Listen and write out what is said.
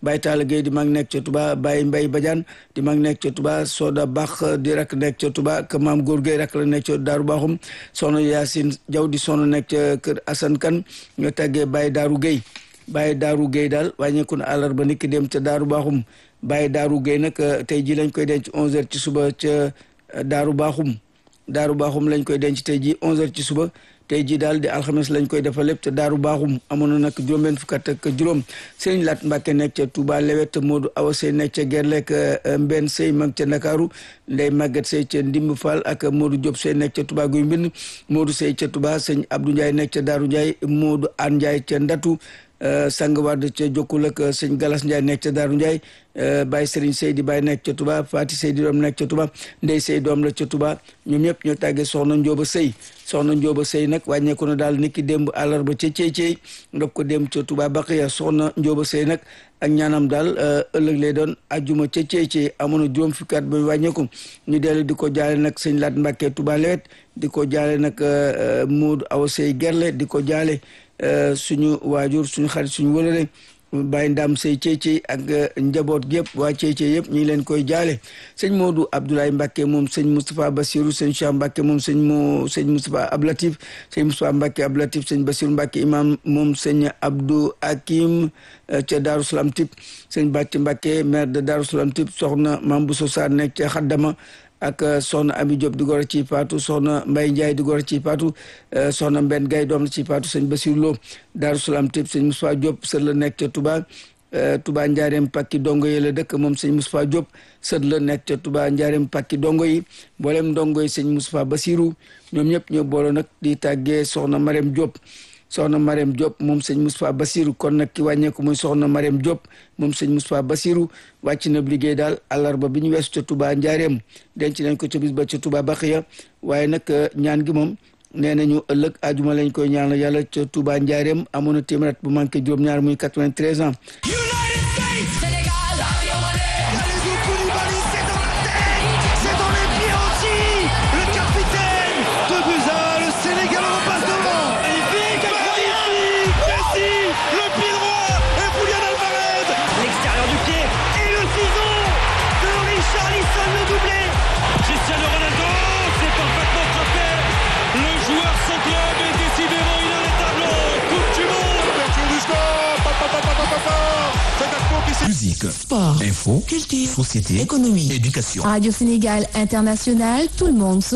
Baye Talla Gueye di mag nekk ca Touba Baye Mbaye Badiane di mag nekk ca Touba Soda Bax di rak nekk ca Touba ak Maam Góor Gueye rak la nekk ca Daaru Baaxum soxna Yacine Diaw di soxna nekk ca kër Assane Kane ñoo tàggee Baye Daaru Gueye Baye Daaru Gueye daal wàññeeku na àllarba niki dem ca Daaru Baaxum Baye Daaru Gueye nag tey ji lañ koy denc 11h ci suba ca Daaru Baaxum Daaru Baaxum lañ koy denc tey ji 11h ci suba tey jii daal di alxames lañ koy defal lépp te daaru baaxum amoon na nag juróom-benn fukk ak juróom sëriñ Lat Mbàkke nekk ca Touba Lewet Modou Awa Sey nekk ca Gerlek Mbenn Sey mag ca Ndakaaru Ndey Màggat Sey ca Ndimb Fall ak Modou Diop Sey nekk ca Touba Guy Mbind Modou Sey ca Touba sëñ Abdou Ndiaye nekk ca Daaru Ndiaye Modou An Ndiaye ca Ndatu sang wadd ca jokkul ak sëñ Galas Ndiaye nekk ca Daaru Ndiaye Baye Serigne Sey di Baye nekk ca Touba Fati Sey di doom nekk ca Touba Ndey Sey doom la ca Touba ñoom ñëpp ñoo tàggee soxna Njóoba Sey soxna Njóoba Sey nag wàññeeku na daal niki démb àllarba ca Cey Cey ndox ko démb ca Touba Baqiya soxna Njóoba Sey nag ak ñaanam daal ëllëg lay doon ajjuma ca Cey Cey amoon na juróom fukki at ba wàññeeku ñu dellu di ko jaale nag sëñ Lat Mbàkke Touba Lewet di ko jaale nag Modou Awa Sey Gerle di ko jaale suñu waajur suñu xarit suñu wëlale Baye Ndam Sey Ceycey ak njaboot gi yëpp waa Ceycey yëpp ñu ngi leen koy jaale sëñ Modou Abdoulaye Mbacke moom sëñ Moustapha Bassirou sëñ Cheikh Mbacke moom sëñ mo sëñ Moustapha Ablatif sëñ Moustapha Mbacke Ablatif sëñ Bassirou Mbacke imam moom sëñ Abdou Hakim ca Darou Salam Tip sëñ Bàcc Mbacke maire de Darou Salam Tip soxna Mame Bousso Sarr nekk ca Xaddama ak soxna Ami Diop di gor ci Paatu soxna Mbaye Ndiaye di gor ci Paatu soxna Mbenn Gaye doom la ci Paatu sëñ Basir Lo Daaru Salaam tib sëñ Moustapha Diop sët la nekk ca Touba Touba Njaareem Pakki dongo yi la dëkk moom sëñ Moustapha Diop sët la nekk ca Touba Njaareem Pakki dongo yi mboolem ndongo yi sëñ Moustapha Basiru ñoom ñëpp ñoo booloo nag di tàggee soxna Marème Diop soxna Marème Diop moom sëñ Moustapha Basiru kon nag ki wàññeeku muy soxna Marème Diop moom sëñ Moustapha Basiru wàcc na liggéey daal àllarba bi ñu weesu ca Touba Njaareem denc nañ ko ca bis ba ca Touba Baxiya waaye nag ñaan gi moom nee nañu ëllëg ajuma lañ koy ñaanal yàlla ca Touba Njaareem amoon na téeméer bu manqué juróom-ñaar muy 93 ans. Musique, sport, info, culture, société, économie, éducation. Radio Sénégal International, tout le monde